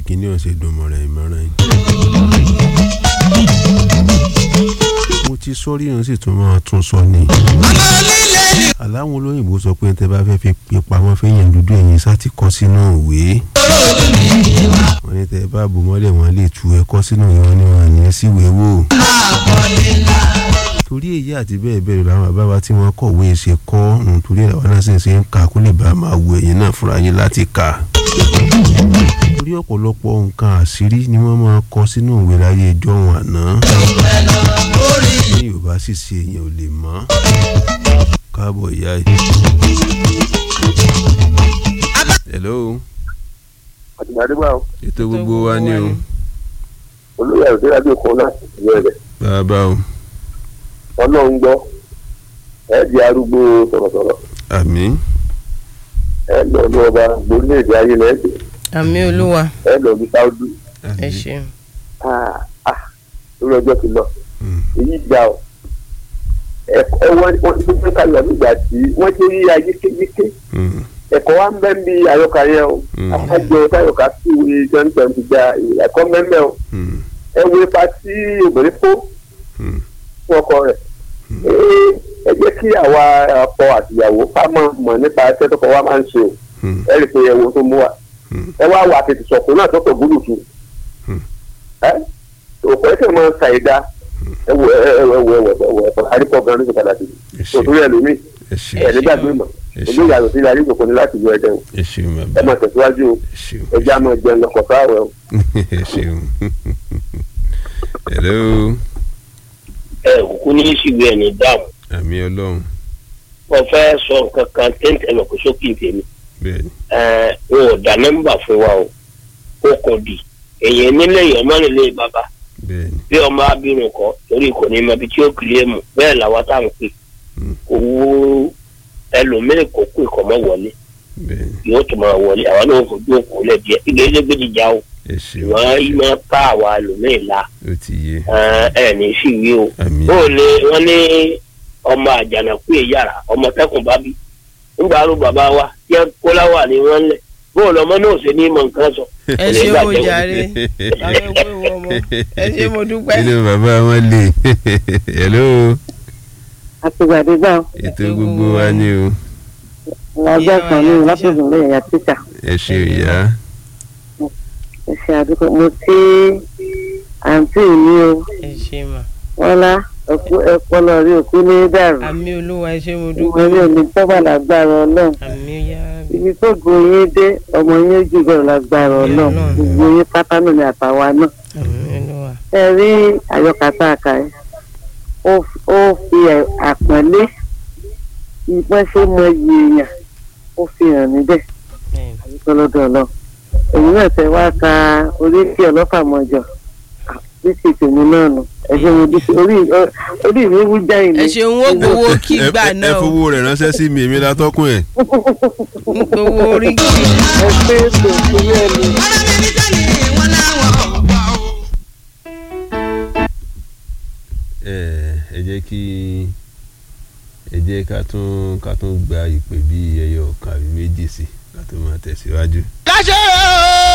kíní ọ̀sẹ̀ dùnmọ̀ràn ìmọ̀ràn yìí. mo ti sọ́rí yẹn sì tún máa tún sọ ni. aláwọn olóyìnbó sọ pé tẹ bá fẹ́ fi pè pamọ́ fẹ́yìn dúdú ẹ̀yìn sá ti kọ́ sínú ìwé. wọ́n ní tẹ bá bò mọ́lẹ̀ wọ́n lè tu ẹ̀kọ́ sínú ìwé wọn ni wọ́n ní síwèé wò. torí èyí àti bẹ́ẹ̀ bẹ́ẹ̀ làwọn bàbá wa tí wọ́n kọ̀wé ṣe kọ́ nítorí àwọn náà sì ń ṣe ń kà kó lè bá a máa wo ẹ̀yìn náà fúnra yín láti kà torí ọ̀pọ̀lọpọ̀ nǹkan àṣírí ni wọ́n máa kọ sínú ìwé láyé ẹjọ́ wọn àná. ní yorùbá sì ṣe èèyàn ò lè mọ̀ káàbọ̀ ìyá yìí. hello àtìgbàdégbà o ètò gbogbo wa ni o olóyè àròdérábí kan láti ìwé rẹ bàbá o ọlọ́run gbọ́ ẹ di arúgbó sọ̀rọ̀sọ̀rọ̀ àmín ẹ lọ ní ọba gbórílẹ̀-èdè ayé lẹ́ẹ̀dẹ̀ àmì olúwa ẹ lọ ní sáúdù ẹ àmín ṣeun lórí ọjọ́ ti lọ Mm. èyí gbà ọ ẹ̀kọ́ wọn wọn ti fẹ́ ká lọ nígbà tí wọ́n ti rí ayé kéyíké Mm. ẹ̀kọ́ wa ń bẹ́ ń bí àyọkà yẹn o Mm. àkájọ táyọkà sí ìwé twenty twenty gba ẹ̀kọ́ mẹ́mẹ́ o Mm. ẹ wo ipa tí obìnrin kó Mm. fún ọkọ rẹ̀ Ee, ẹ jẹ́ kí àwa ọkọ àtìyàwó ká mọ̀ mọ̀ nípa ẹsẹ̀ tọkọ wa máa ń ṣe o Mm. ẹ rí i pé ẹwo tó mú wa Mm. ẹ wá wà tètè sọ̀kún náà tó tọ̀ gbúdù tu Hmm. ẹ òkú ẹsẹ̀ máa ń sa ìdá ẹ wo ẹ ẹ wo ẹ wo ẹ wo ẹ wo àríkọ̀ gan ló ṣe padà sí ẹ ṣe òtúrí ẹlòmíì ẹ ṣe ẹ nígbàgbé mọ̀ ẹ ṣe olóyè àròsí ilé àríkòkò ní láti lu ẹ̀jẹ̀ o ẹ ṣeun ẹ bàbá máa tẹ̀síwájú o ẹ ṣeun ẹ já máa jẹun lọkọ̀ sáwẹ̀ o. ẹ ṣeun hello ẹ kúkú ní ìṣìwé ẹni dáhùn àmì ọlọ́run wọn fẹ́ sọ nǹkan kan téńtẹ̀ lọ kó sókè tèmi bẹ́ẹ̀ ni ẹ wọn ò dá nọ́mbà fún wa o ó kò dì èyàn nílé èèyàn mọ́ nílé bàbá bẹ́ẹ̀ ni bí ọmọ abirùn kọ torí kò ní mọ ibi tí ó kiri mu bẹ́ẹ̀ làwa tá à ń pè Mm. kò wú ẹlòmíì kò kú ìkọ̀mọ́ wọlé bẹ́ẹ̀ ni yóò tún máa wọlé àwọn náà fojú òkú lẹ̀ díẹ̀ ìgbà ilé gbèdìjà o ẹ ṣeun ìwọ̀n yìí máa ká àwa ẹlòmíì la ó ti yé ẹ ẹ ní sí ìwé o àmì bó o lè wọn ní ọmọ àjànàkú èyàrá ọmọ tẹkùn bá bí nígbà arú bàbá wa tí kóláwà ni wọn lẹ bó o lọmọ náà ṣe ní mọ nǹkan sọ. ẹ ṣe ó jàre bàbá ìwé ìwọ ọmọ ẹ ṣe mo dúpẹ́. inú bàbá wọn lè hello àtìgbàdégbà ètò gbogbo wa ni o ọjọ́ kan ní lápẹ̀sùn lẹ́yìn ìyá títà ẹ ṣe ìyá ẹ ṣe àdúgbò mo tí àǹtí mi o ẹ ṣe mà wọ́n lá ẹ̀kú ẹ̀pọ̀lọ rí òkú ní dàrú àmì olúwa ẹ ṣe mo ìwọ dúpẹ́ ní òní tọ́gbà lágbára ọlọ́run àmì yá ibi tó gun yín dé ọmọ yín ó jù bẹ̀rù lágbára ọlọ́run Ọlọ́run. gbogbo yín pátá náà ni àtàwa náà àmì olúwa ẹ rí àyọkàtà àkàrẹ ó ó fi ẹ- àpọ́nlé ìpọ́n ṣe mọ iye èèyàn ó fi hàn níbẹ̀ Bẹ́ẹ̀ni. àdúgbòlódò lọ èyí náà tẹ wá ka oríṣi ọlọ́fà mọ́jọ títí tèmi náà nù ẹ̀ṣẹ̀ mo dúpẹ́ orí orí mi wú jáì ní. ẹ ṣeun ó gbowó kí Ẹ- gbà ẹ- ẹ náà o fowó rẹ̀ ránṣẹ́ sí mi èmi látọ́kùn ẹ̀ ń gbowó orí kí. ẹ pé ètò ìpínlẹ̀ mi. ẹ ẹ jẹ́ kí ẹ jẹ́ ká tún ká tún gba ìpè bí ẹyọ kan àbí méjì sí ká tó máa tẹ̀síwájú. káṣẹ́ o.